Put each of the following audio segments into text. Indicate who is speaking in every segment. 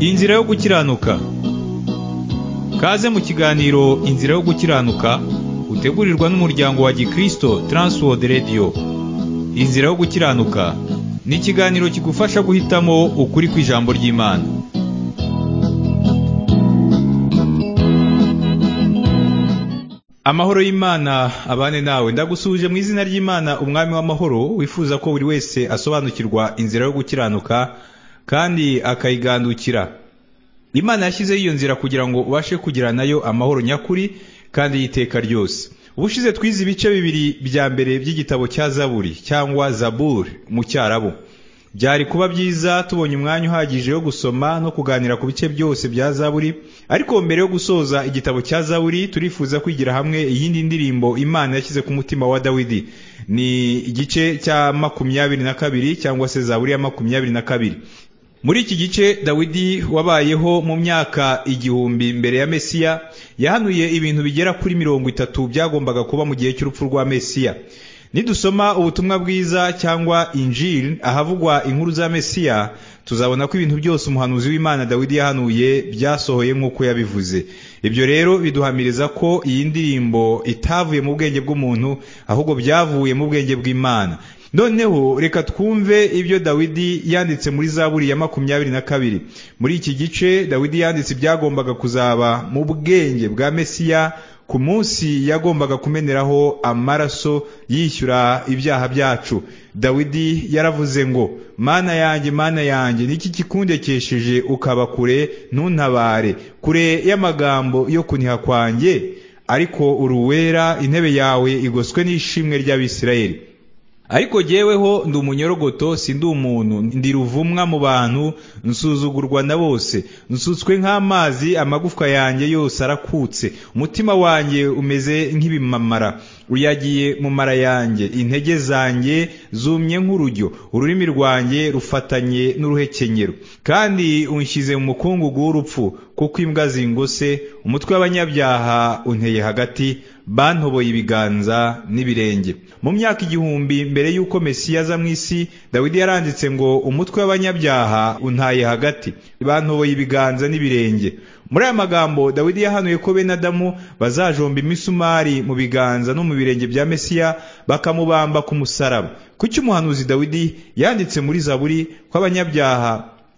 Speaker 1: Inzira yo gukiranuka Kaze mu kiganiro Inzira yo gukiranuka utegurirwa n'umuryango wa Gikristo Transworld Radio Inzira yo gukiranuka ni ikiganiro kigufasha guhitamo ukuri kw'ijambo ry'Imana Amahoro y'Imana abane nawe ndagusuje mu izina ry'Imana umwami w'amahoro wifuza ko buri wese asobanukirwa inzira yo gukiranuka kandi akayigandukira Imana yashyizeho iyo nzira kugira ngo ubashe kugira nayo amahoro nyakuri kandi y'iteka ryose ubushize twize ibice bibiri bya mbere by'igitabo cya zaburi cyangwa zaburi mu cyarabu byari kuba byiza tubonye umwanya uhagije wo gusoma no kuganira ku bice byose bya zaburi ariko mbere yo gusoza igitabo cya zaburi turifuza kwigira hamwe iyindi ndirimbo imana yashyize ku mutima wa dawidi ni igice cya makumyabiri na kabiri cyangwa se zaburi ya makumyabiri na kabiri muri iki gice dawidi wabayeho mu myaka igihumbi mbere ya mesiya yahanuye ibintu bigera kuri mirongo itatu byagombaga kuba mu gihe cy'urupfu rwa mesiya nidusoma ubutumwa bwiza cyangwa injil ahavugwa inkuru za mesiya tuzabona ko ibintu byose umuhanuzi w'imana dawidi yahanuye byasohoye nk'uko yabivuze ibyo rero biduhamiriza ko iyi ndirimbo itavuye mu bwenge bw'umuntu ahubwo byavuye mu bwenge bw'imana noneho reka twumve ibyo dawidi yanditse muri zaburi ya makumyabiri na kabiri muri iki gice dawidi yanditse ibyagombaga kuzaba mu bwenge bwa mesiya ku munsi yagombaga kumeneraho amaraso yishyura ibyaha byacu dawidi yaravuze ngo mana yanjye mana yanjye niki kikundekesheje ukaba kure ntuntabare kure y'amagambo yo kuniha kwanjye ariko uruwera intebe yawe igoswe n'ishimwe ry'abisirayeli ariko jyeweho ndi umunyorogoto si ndi umuntu ndi ruvumwa mu bantu nsuzugurwa na bose nsutswe nk'amazi amagufwa yanjye yose arakutse umutima wanjye umeze nk'ibimamara uyagiye mu mara yanjye intege zanjye zumye nk'urujyo ururimi rwanjye rufatanye n'uruhekenyero kandi unshyize mu mukungugu w'urupfu kuko imbwa zingose umutwe w'abanyabyaha unteye hagati bantoboye ibiganza n'ibirenge mu myaka igihumbi mbere y'uko mesiya aza mu isi dawidi yaranditse ngo umutwe w'abanyabyaha untaye hagati bantoboye ibiganza n'ibirenge muri aya magambo dawidi yahanuye ko bene adamu bazajomba imisumari mu biganza no mu birenge bya mesiya bakamubamba ku musaraba kuki umuhanuzi dawidi yanditse muri zaburi ko abanyabyaha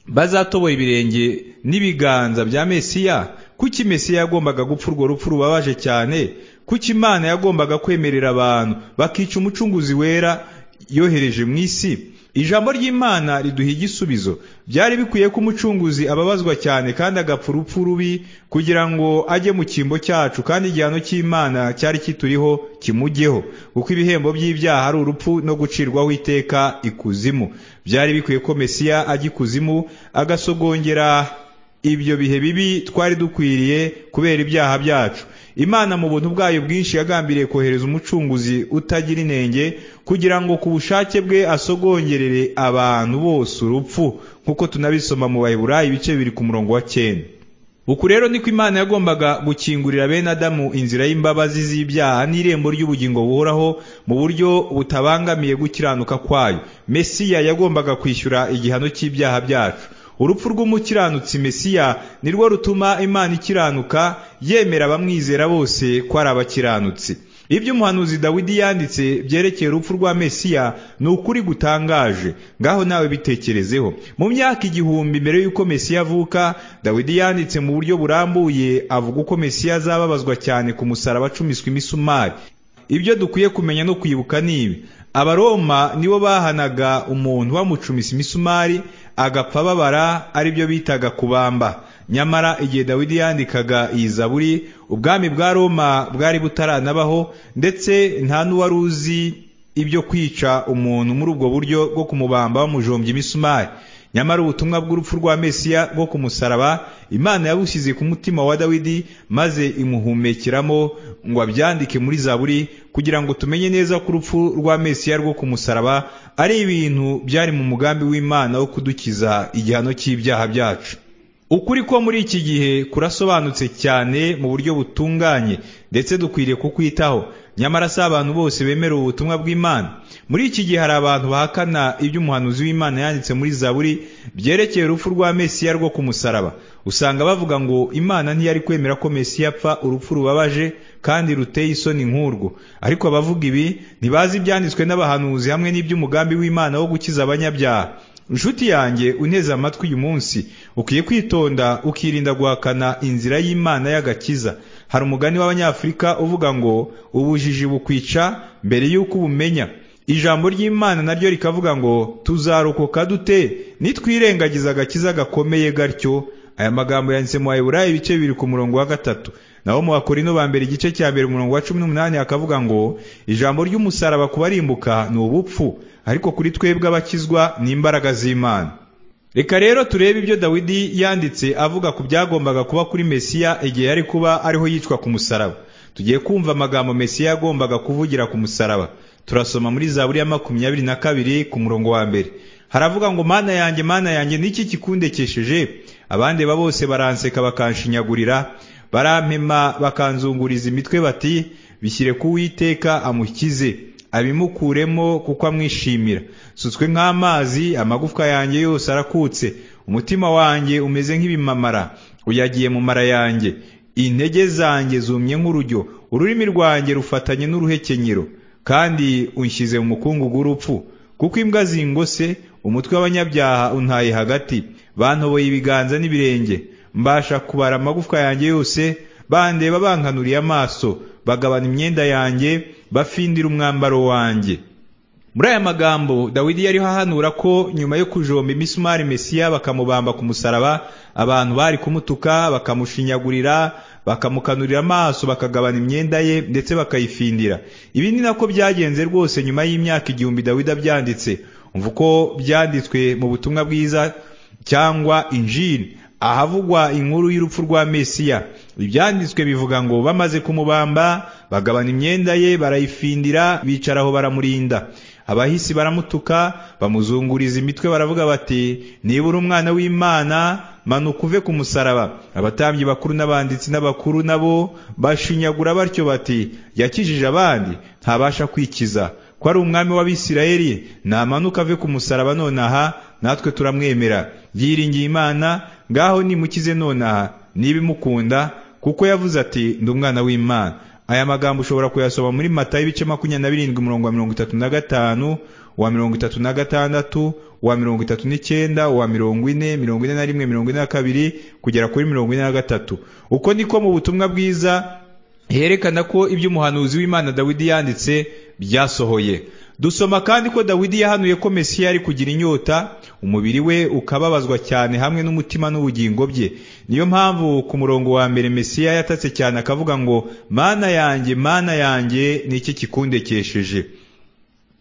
Speaker 1: bazatoboye ibirenge n'ibiganza bya mesiya kuki mesiya yagombaga gupfa urwo rupfu rubabaje cyane kuki imana yagombaga kwemerera abantu bakica umucunguzi wera yohereje mu isi ijambo ry'imana riduha igisubizo byari bikwiye ko umucunguzi ababazwa cyane kandi agapfa urupfu rubi kugira ngo ajye mu cyimbo cyacu kandi igihano cy'imana cyari kituriho kimujyeho kuko ibihembo by'ibyaha ari urupfu no gucirwaho iteka ikuzimu byari bikwiye ko mesiya ajya ikuzimu agasogongera ibyo bihe bibi twari dukwiriye kubera ibyaha byacu imana mu buntu bwayo bwinshi yagambiriye kohereza umucunguzi utagira inenge kugira ngo ku bushake bwe asogongerere abantu bose urupfu nk'uko tunabisoma mu bayibura ibice bibiri ku murongo wa cyenda uku rero niko imana yagombaga gukingurira bene adamu inzira y'imbabazi z'ibyaha n'irembo ry'ubugingo buhoraho mu buryo butabangamiye gukiranuka kwayo mesiya yagombaga kwishyura igihano cy'ibyaha byacu urupfu rw'umukiranutsi mesiya ni rwo rutuma imana ikiranuka yemera abamwizera bose ko ari abakiranutsi ibyo umuhanuzi dawidi yanditse byerekeye urupfu rwa mesiya ni ukuri gutangaje ngaho nawe bitekerezeho mu myaka igihumbi mbere y'uko mesiya avuka dawidi yanditse mu buryo burambuye avuga uko mesiya azababazwa cyane ku musaraba acumiswa imisumari ibyo dukwiye kumenya no kwibuka ni ibi abaroma nibo bahanaga umuntu bamucumisa imisumari agapfa ababara aribyo bitaga kubamba nyamara igihe dawidi yandikaga iyi zaburi ubwami bwa roma bwari butaranabaho ndetse nta n'uwari uzi ibyo kwica umuntu muri ubwo buryo bwo kumubamba bamujombya imisumari nyamara ubutumwa bw'urupfu rwa mesiya bwo kumusaraba imana yabushyize ku mutima wa dawidi maze imuhumekeramo ngo abyandike muri zaburi kugira ngo tumenye neza ko urupfu rwa mesiya rwo kumusaraba ari ibintu byari mu mugambi w'imana wo kudukiza igihano cy'ibyaha byacu ukuri ko muri iki gihe kurasobanutse cyane mu buryo butunganye ndetse dukwiriye kukwitaho nyamara si abantu bose bemera ubutumwa bw'imana muri iki gihe hari abantu bahakana iby'umuhanuzi w'imana yanditse muri zaburi byerekeye urupfu rwa mesiya rwo ku musaraba usanga bavuga ngo imana ntiyari kwemera ko mesiya apfa urupfu rubabaje kandi ruteye isoni nk'urwo ariko abavuga ibi ntibazi ibyanditswe n'abahanuzi hamwe n'iby'umugambi w'imana wo gukiza abanyabyaha inshuti yanjye uneze amatwi uyu munsi ukwiye kwitonda ukirinda guhakana inzira y'imana y'agakiza hari umugani w'abanyafurika uvuga ngo ubujiji bukwica mbere y'uko ubumenya ijambo ry'imana naryo rikavuga ngo tuzarokoka dute nitwirengagiza agakiza gakomeye gatyo aya magambo yanditse mu bayiburayi ibice bibiri ku murongo wa gatatu naho mu bakorino ba mbere igice cya mbere umurongo wa cumi n'umunani hakavuga ngo ijambo ry'umusaraba kubarimbuka ni ubupfu ariko kuri twebwe abakizwa ni imbaraga z'imana reka rero turebe ibyo dawidi yanditse avuga ku byagombaga kuba kuri mesiya igihe yari kuba ariho yicwa ku musaraba tugiye kumva amagambo mesiya yagombaga kuvugira ku musaraba turasoma muri zaburi ya makumyabiri na kabiri ku murongo wa mbere haravuga ngo mana yanjye mana yanjye niki kikundekesheje abandi ba bose baranseka bakanshinyagurira barampema bakanzunguriza imitwe bati bishyire ku witeka amukize abimukuremo kuko amwishimira sutswe nk'amazi amagufwa yanjye yose arakutse umutima wanjye umeze nk'ibimamara uyagiye mu mara yanjye intege zanjye zumye nk'urujyo ururimi rwanjye rufatanye n'uruhekenyero kandi unshyize mu mukungugu w'urupfu kuko imbwa zingose umutwe w'abanyabyaha untaye hagati bantoboye ibiganza n'ibirenge mbasha kubara amagufwa yanjye yose bandeba bankanuriye amaso bagabana imyenda yanjye bafindira umwambaro wanjye muri aya magambo dawidi yariho ahanura ko nyuma yo kujomba imisumari mesiya bakamubamba ku musaraba abantu bari kumutuka bakamushinyagurira bakamukanurira amaso bakagabana imyenda ye ndetse bakayifindira ibi ni nako byagenze rwose nyuma y'imyaka igihumbi dawidi abyanditse umva uko byanditswe mu butumwa bwiza cyangwa injini ahavugwa inkuru y'urupfu rwa mesiya ibyanditswe bivuga ngo bamaze kumubamba bagabana imyenda ye barayifindira bicaraho baramurinda abahisi baramutuka bamuzunguriza imitwe baravuga bati nibura umwana w'imana manuka uve ku musaraba abatambyi bakuru n'abanditsi n'abakuru nabo bashinyagura batyo bati yakijije abandi ntabasha kwikiza ko ari umwami w'abisirayeli namanuka ave ku musaraba nonaha natwe turamwemera yiringiye imana ngaho nimukize nonaha niba imukunda kuko yavuze ati ndi umwana w'imana aya magambo ushobora kuyasoma muri mata y'ibice makumyabiri na birindwi umurongo wa mirongo itatu na gatanu uwa mirongo itatu na gatandatu uwa mirongo itatu n'icyenda uwa mirongo ine mirongo ine na rimwe mirongo ine na kabiri kugera kuri mirongo ine na gatatu uko niko mu butumwa bwiza herekana ko ibyo umuhanuzi w'imana dawidi yanditse byasohoye dusoma kandi ko dawidi yahanuye ko mesiya yari kugira inyota umubiri we ukababazwa cyane hamwe n'umutima n'ubugingo bye niyo mpamvu ku murongo wa mbere mesiya yatatse cyane akavuga ngo mana yanjye mana yanjye ni iki kikundekesheje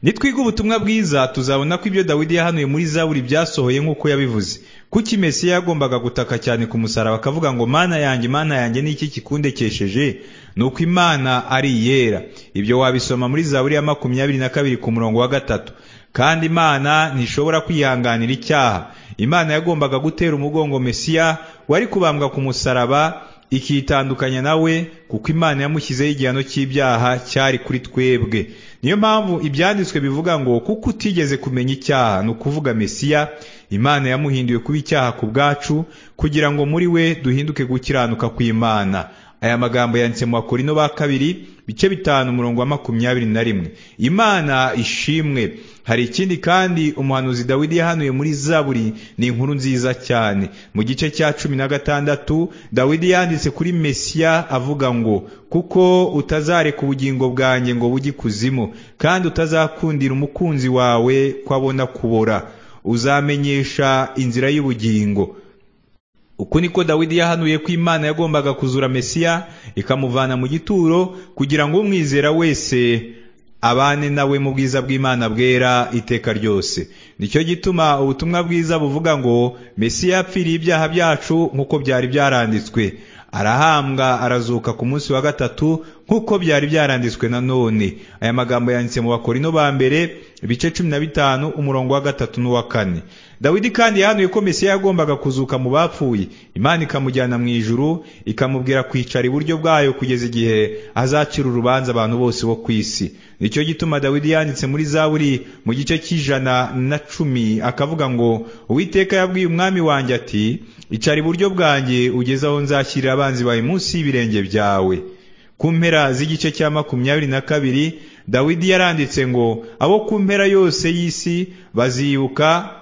Speaker 1: nitwiga ubutumwa bwiza tuzabona ko ibyo dawidi yahanuye muri zaburi byasohoye nk'uko yabivuze kuki mesiya yagombaga gutaka cyane ku musaraba akavuga ngo mana yanjye mana yanjye ni iki kikundekesheje ni uko imana ari iyera ibyo wabisoma muri zaburi ya makumyabiri na kabiri ku murongo wa gatatu kandi imana ntishobora kwihanganira icyaha imana yagombaga gutera umugongo mesiya wari kubambwa ku musaraba ikitandukanya nawe kuko imana yamushyizeho igihano cy'ibyaha cyari kuri twebwe niyo mpamvu ibyanditswe bivuga ngo kuko utigeze kumenya icyaha ni ukuvuga mesiya imana yamuhinduye kuba icyaha ku bwacu kugira ngo muri we duhinduke gukiranuka kw'imana aya magambo yanditse mu bakorino ba kabiri bice bitanu umurongo wa makumyabiri na rimwe imana ishimwe hari ikindi kandi umuhanuzi dawidi yahanuye muri zaburi ni inkuru nziza cyane mu gice cya cumi na gatandatu dawidi yanditse kuri mesiya avuga ngo kuko utazareka ubugingo bwanjye ngo bujye ikuzimu kandi utazakundira umukunzi wawe ko abona kubora uzamenyesha inzira y'ubugingo uku niko dawidi yahanuye ko imana yagombaga kuzura mesiya ikamuvana mu gituro kugira ngo umwizera wese abane nawe mu bwiza bw'imana bwera iteka ryose nicyo gituma ubutumwa bwiza buvuga ngo mesiya yapfiriye ibyaha byacu nk'uko byari byaranditswe arahambwa arazuka ku munsi wa gatatu nk'uko byari byaranditswe na none aya magambo yanditse mu bakorino ba mbere ibice cumi na bitanu umurongo wa gatatu n'uwa kane dawidi kandi yahanuye ko mesiya yagombaga kuzuka mu bapfuye imana ikamujyana mu ijuru ikamubwira kwicara iburyo bwayo kugeza igihe azacira urubanza abantu bose bo ku isi nicyo gituma dawidi yanditse muri zaburi mu gice cy'ijana na cumi akavuga ngo uwiteka yabwiye umwami wanjye ati icara iburyo bwanjye ugeze aho nzashyirira abanzi bawe munsi y'ibirenge byawe ku mpera z'igice cya makumyabiri na kabiri dawidi yaranditse ngo abo ku mpera yose y'isi bazibuka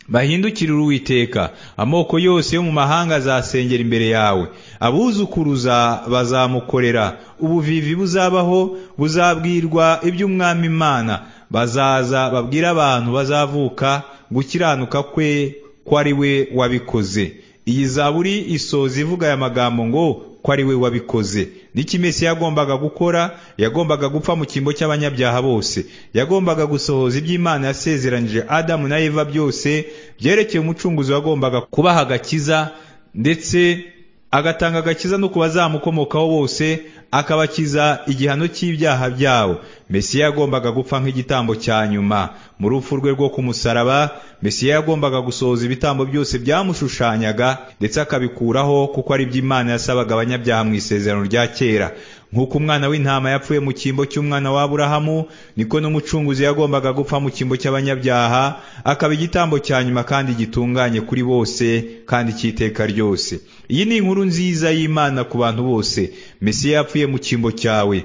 Speaker 1: bahindukirire uwiteka amoko yose yo mu mahanga azasengera imbere yawe abuzukuruza bazamukorera ubuvivi buzabaho buzabwirwa iby'umwami imana bazaza babwire abantu bazavuka gukiranuka kwe ko ari we wabikoze iyi zaburi isoza ivuga aya magambo ngo ko ari we wabikoze n'iki mesi yagombaga gukora yagombaga gupfa mu cyimbo cy'abanyabyaha bose yagombaga gusohoza iby'imana yasezeranije adamu na eva byose byerekeye umucunguzi wagombaga kubaha agakiza ndetse agatanga agakiza no ku bazamukomokaho bose akabakiza igihano cy'ibyaha byabo mesiya yagombaga gupfa nk'igitambo cya nyuma mu rupfu rwe rwo ku musaraba mesiya yagombaga gusohoza ibitambo byose byamushushanyaga ndetse akabikuraho kuko ari iby'imana yasabaga abanyabyaha mu isezerano rya kera nk'uko umwana w'intama yapfuye mu cyimbo cy'umwana wa aburahamu niko n'umucunguzi yagombaga gupfa mu cyimbo cy'abanyabyaha akaba igitambo cya nyuma kandi gitunganye kuri bose kandi cy'iteka ryose iyi ni inkuru nziza y'imana ku bantu bose mesiya yapfuye mu cyimbo cyawe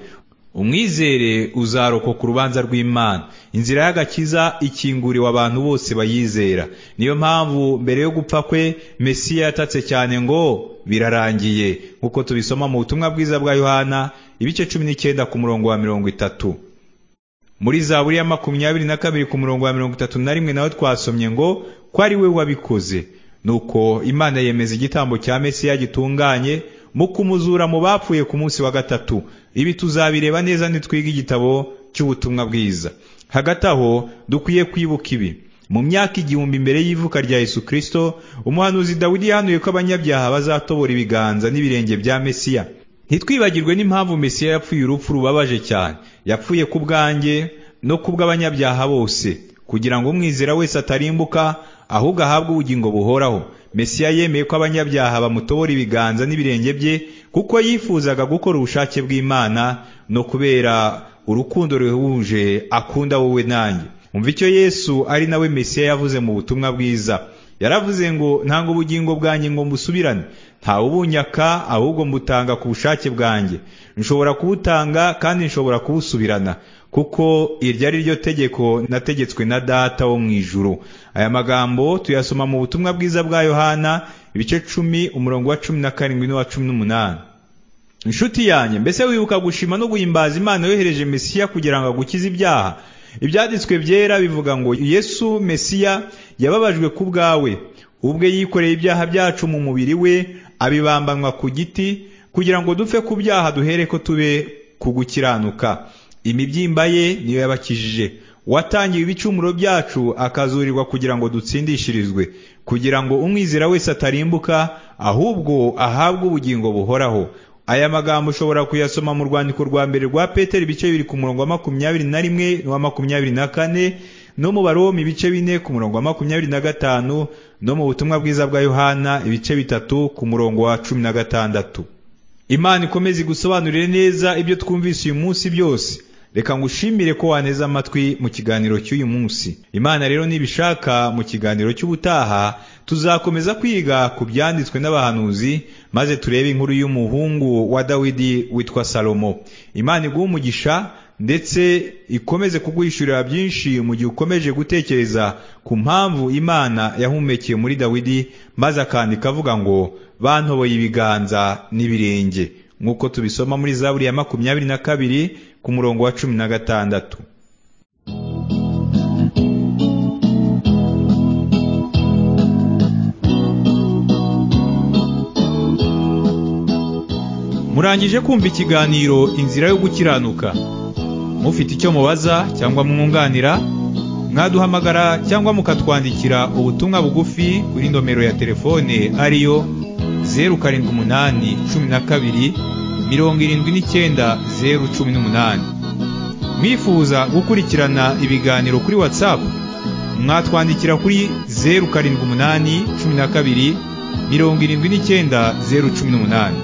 Speaker 1: umwizere uzarokoka urubanza rw'imana inzira y'agakiza ikinguriwe abantu bose bayizera niyo mpamvu mbere yo gupfa kwe mesiya yatatse cyane ngo birarangiye nk'uko tubisoma mu butumwa bwiza bwa yohana ibice cumi n'icyenda ku murongo wa mirongo itatu muri za buri ya makumyabiri na kabiri ku murongo wa mirongo itatu na rimwe nawe twasomye ngo ko ari we wabikoze nuko imana yemeza igitambo cya mesiya gitunganye mu kumuzura mu bapfuye ku munsi wa gatatu ibi tuzabireba neza nitwiga igitabo cy'ubutumwa bwiza hagati aho dukwiye kwibuka ibi mu myaka igihumbi mbere y'ivuka rya yesu kirisito umuhanuzi dawidi yahanuye ko abanyabyaha bazatobora ibiganza n'ibirenge bya mesiya ntitwibagirwe n'impamvu mesiya yapfuye urupfu rubabaje cyane yapfuye ku bwanjye no ku bw'abanyabyaha bose kugira ngo umwizera wese atarimbuka ahubwo ahabwe ubugingo buhoraho mesiya yemeye ko abanyabyaha bamutobora ibiganza n'ibirenge bye kuko yifuzaga gukora ubushake bw'imana no kubera urukundo ruhuje akunda wowe nanjye umva icyo yesu ari nawe mesiya yavuze mu butumwa bwiza yaravuze ngo ntange ubugingo bwanjye ngo mbusubirane ntawe ubunyaka ahubwo mbutanga ku bushake bwanjye nshobora kubutanga kandi nshobora kubusubirana kuko iryo ari ryo tegeko nategetswe na data wo mu ijuru aya magambo tuyasoma mu butumwa bwiza bwa yohana ibice cumi umurongo wa cumi na karindwi n'uwa cumi n'umunani inshuti yanjye mbese wibuka gushima no guhimbaza imana yohereje mesiya kugira ngo agukize ibyaha ibyanditswe byera bivuga ngo yesu mesiya yababajwe ku bwawe ubwe yikoreye ibyaha byacu mu mubiri we abibambanwa ku giti kugira ngo dupfe ku byaha duhere ko tube ku gukiranuka imibyimba ye niyo yabakijije watangiye ibicumuro byacu akazurirwa kugira ngo dutsindishirizwe kugira ngo umwizera wese atarimbuka ahubwo ahabwe ubugingo buhoraho aya magambo ushobora kuyasoma mu rwandiko rwa mbere rwa peteri ibice bibiri ku murongo wa makumyabiri na rimwe n'uwa makumyabiri na kane no mu baroma ibice bine ku murongo wa makumyabiri na gatanu no mu butumwa bwiza bwa yohana ibice bitatu ku murongo wa cumi na gatandatu imana ikomeze gusobanurire neza ibyo twumvise uyu munsi byose reka ngushimire ko waneze amatwi mu kiganiro cy'uyu munsi imana rero nibishaka mu kiganiro cy'ubutaha tuzakomeza kwiga ku byanditswe n'abahanuzi maze turebe inkuru y'umuhungu wa dawidi witwa salomo imana iguha umugisha ndetse ikomeze kuguhishurira byinshi mu gihe ukomeje gutekereza ku mpamvu imana yahumekeye muri dawidi maze akandika avuga ngo bantoboye ibiganza n'ibirenge nk'uko tubisoma muri zaburi ya makumyabiri na kabiri ku murongo wa cumi na gatandatu murangije kumva ikiganiro inzira yo gukiranuka mufite icyo mubaza cyangwa mwunganira mwaduhamagara cyangwa mukatwandikira ubutumwa bugufi kuri nomero ya telefone ariyo zeru karindwi umunani cumi na kabiri mirongo irindwi n'icyenda zeru cumi n'umunani mwifuza gukurikirana ibiganiro kuri whatsapp mwatwandikira kuri zeru karindwi umunani cumi na kabiri mirongo irindwi n'icyenda zeru cumi n'umunani